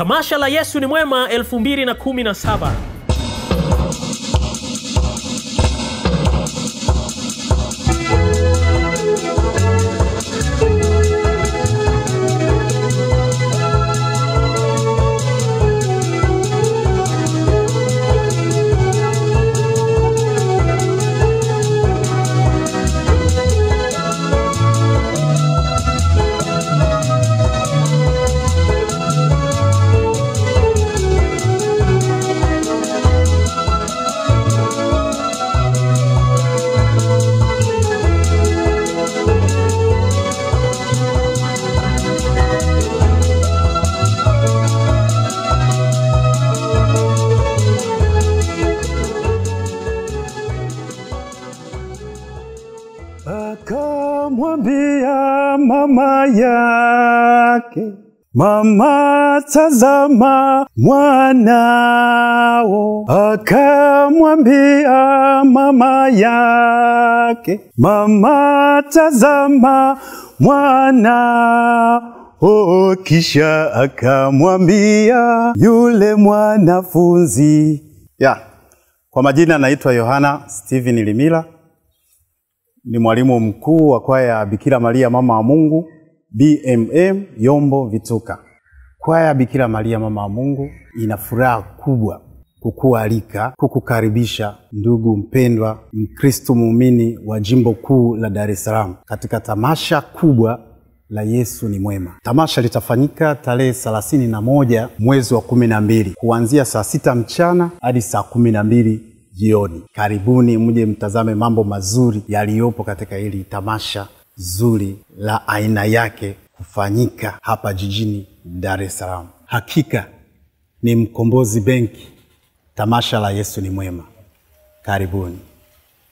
tamasha la Yesu ni Mwema 2017. Akamwambia mama yake, mama, tazama mwanao. Akamwambia mama yake, mama, tazama mwanao. Kisha akamwambia yule mwanafunzi ya kwa majina naitwa Yohana Steven Limila ni mwalimu mkuu wa kwaya ya Bikira Maria mama wa Mungu BMM Yombo Vituka. Kwaya ya Bikira Maria mama wa Mungu ina furaha kubwa kukualika, kukukaribisha ndugu mpendwa Mkristo muumini wa jimbo kuu la Dar es Salaam katika tamasha kubwa la Yesu ni Mwema. Tamasha litafanyika tarehe thelathini na moja mwezi wa kumi na mbili kuanzia saa sita mchana hadi saa kumi na mbili jioni. Karibuni mje mtazame mambo mazuri yaliyopo katika hili tamasha zuri la aina yake kufanyika hapa jijini Dar es Salaam. Hakika ni Mkombozi Benki, tamasha la Yesu ni Mwema. Karibuni.